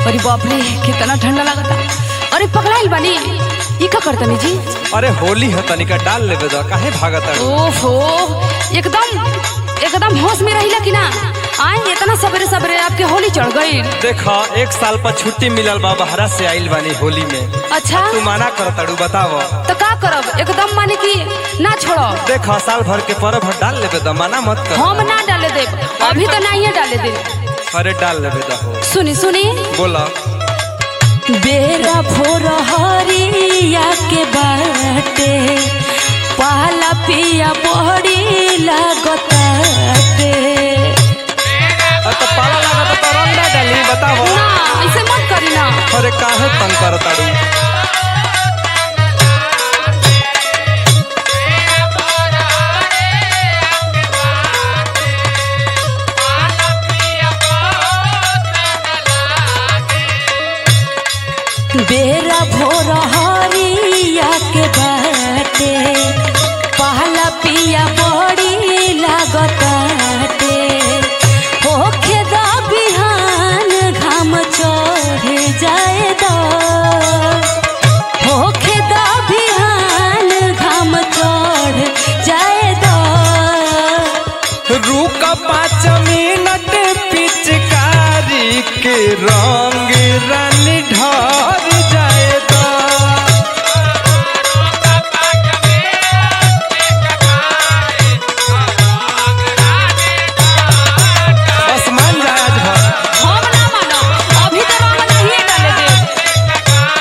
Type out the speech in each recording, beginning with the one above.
अरे बाप रे कितना ठंडा लगता अरे पकड़ाइल बानी ई का करतनी जी अरे होली है तनिका डाल लेबे दो काहे भागत है ओहो एकदम एकदम होश में रहिला कि ना आए इतना सवेरे सवेरे आपके होली चढ़ गई देखा एक साल पर छुट्टी मिलल बा बहरा से आइल बानी होली में अच्छा तू माना कर तड़ू बताव तो का करब एकदम माने कि ना छोड़ो देखा साल भर के पर्व है, डाल लेबे दो मना मत कर हम ना डाले दे अभी तो नहीं डाले दे अरे डाल लेबे दो हो सुनी सुनी बोला बेरा भोर हरिया के बाटे पहला पिया बड़ी लागताटे अरे तो पाला लगा तो रंग ना डाली बताव ना ऐसे मत करी ना अरे काहे तंग कर तड़ू बेरा भोर हरिया के बाटे पहला पिया बड़ी लागताटे होखे दा बिहान घाम चढ़ जाए दा होखे दा बिहान घाम चढ़ जाए दा रुक पाँच मिनट पिचकारी के रंग रन ढर जाए तो बस मान जा आज भर हम ना मानो अभी तो रंग नहीं डाले दे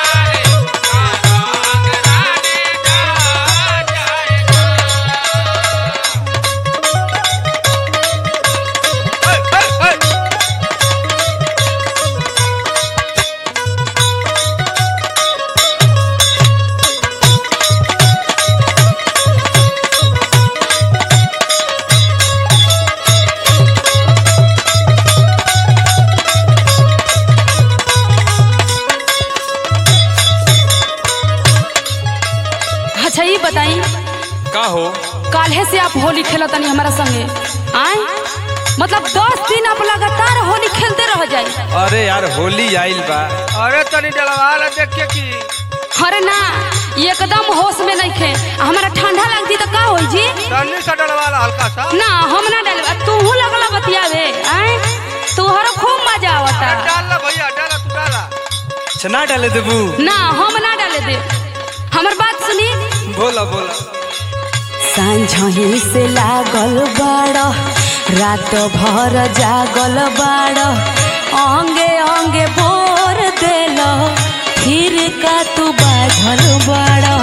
अच्छा ये बताई का हो काल्हे से आप होली खेला तनी हमारा संगे आए मतलब दस दिन आप लगातार होली खेलते रह जाए अरे यार होली आइल बा अरे तनी डलवा ला देखिए की अरे ना एकदम होश में नहीं खे हमारा ठंडा लगती तो का होई जी तनी सा डलवा ला हल्का सा ना हम ना डाले तू लगला बतियावे आए तुहरा खूब मजा आवता डाल ला भैया डाला तू डाला छना डाले देबू ना हम ना डाले दे हमर बात सुनी बोला बोला सांझही से लागल बाड़ रात भर जागल बाड़ अंगे अंगे बोर देल फिर का तू बाझल बाड़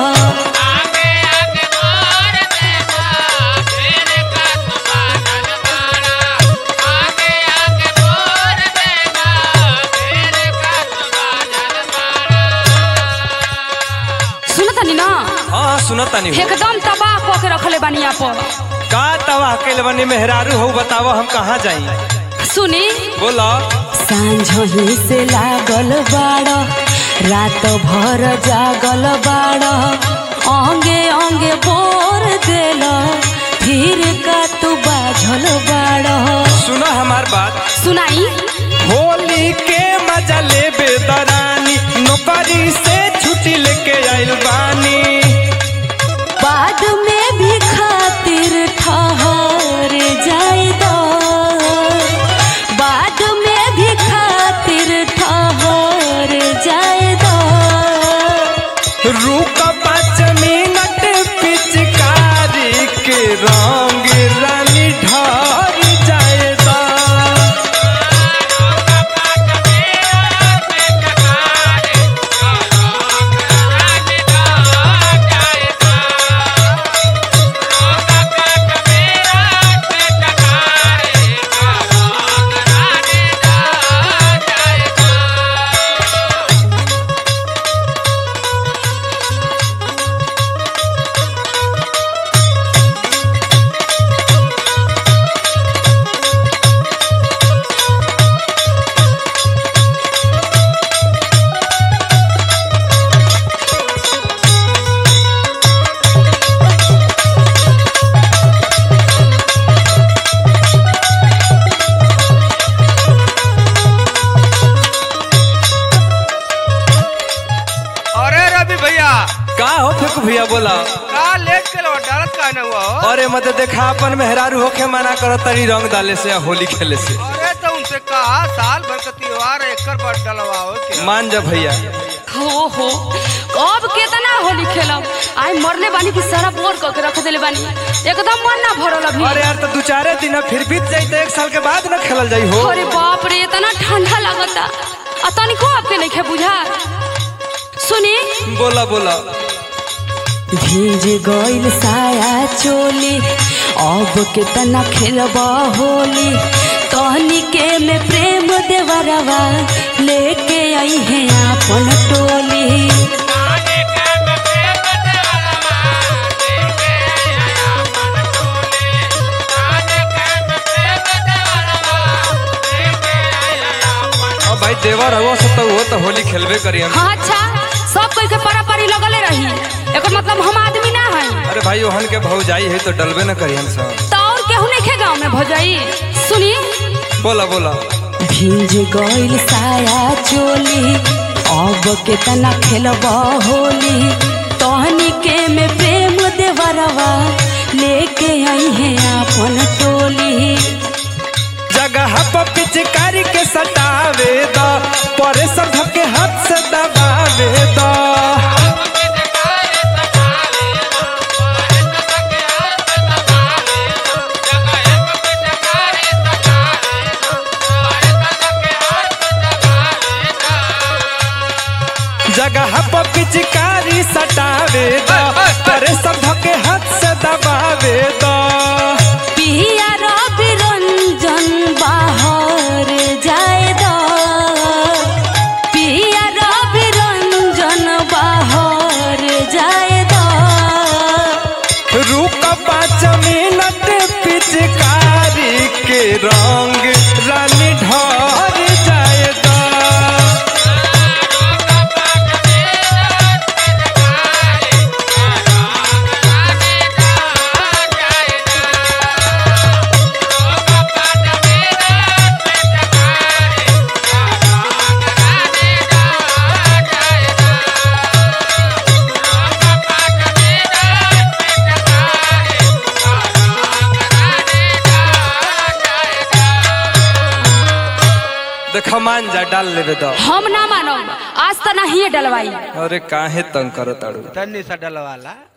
सुनतनी ना हाँ हाँ सुनत तानी हो एकदम तबाह कऽ के रखले बानी आप का तवा कैल बनी मेहरारू हो बताव हम कहाँ जाई सुनी बोला सांझही से लागल बाड़ रात भर जागल बाड़ अंगे अंगे बोर देल फिर का तू बाझल बाड़ सुना हमार बात सुनाई होली के मजा ले बेदरानी नौकरी से छुट्टी लेके आइल बानी बाद में भी खातिर ठहर जाए दो बाद में भी खातिर ठहर जाए दो रुक पाँच मिनट पिचकारी के रंग रानी ढर जाए दा का हो फेकू भैया बोला का लेट के लो डालत का ना हुआ हो अरे मत देखा अपन मेहरारू होके मना कर तरी रंग डाले से या होली खेले से अरे तो उनसे कहा साल भर का त्योहार है, एकर बाद डलवाओ के मान जा भैया हो हो अब केतना होली खेलब आई मरले बानी कि सारा बोर क के रख देले बानी एकदम मन ना भरल अभी अरे यार तो दू चारे दिन फिर बीत जाई तो एक साल के बाद न खेलल जाई हो अरे बाप रे इतना ठंडा लगता आ तनिको आपके नहीं खे बुझा सुनी बोला बोला भीज गइल साया चोली अब केतना खेलब होली कहनी के में प्रेम देवरवा लेके आई है अपन टोली अब भाई देवर हो सब तो वो तो होली खेलबे करी हम हाँ अच्छा सब कोई के परा परी लगले रही एकर मतलब हम आदमी ना है अरे भाई ओहन के भौजाई है तो डलबे न करी हम सब तो और केहू नहीं खे गाँव में भौजाई सुनी बोला बोला भीज गइल साया चोली अब केतना खेलब होली तहनी के में प्रेम देवरवा लेके आई है अपन टोली जगह पर पिचकारी के सटावे द परे सब के हाथ से दबावे द जगह पर पिचकारी सटावे द परे सब के हाथ से दबावे द पिया रवि रंजन बाहर जाए द पिया रवि रंजन बाहर जाए द रुक पाँच मिनट पिचकारी के रंग रानी ढर जाए द देखा मान जा डाल लेबे द हम ना मानब आज तो नहीं डलवाई अरे काहे तंग करत ताड़ू तन्नी सा डलवाला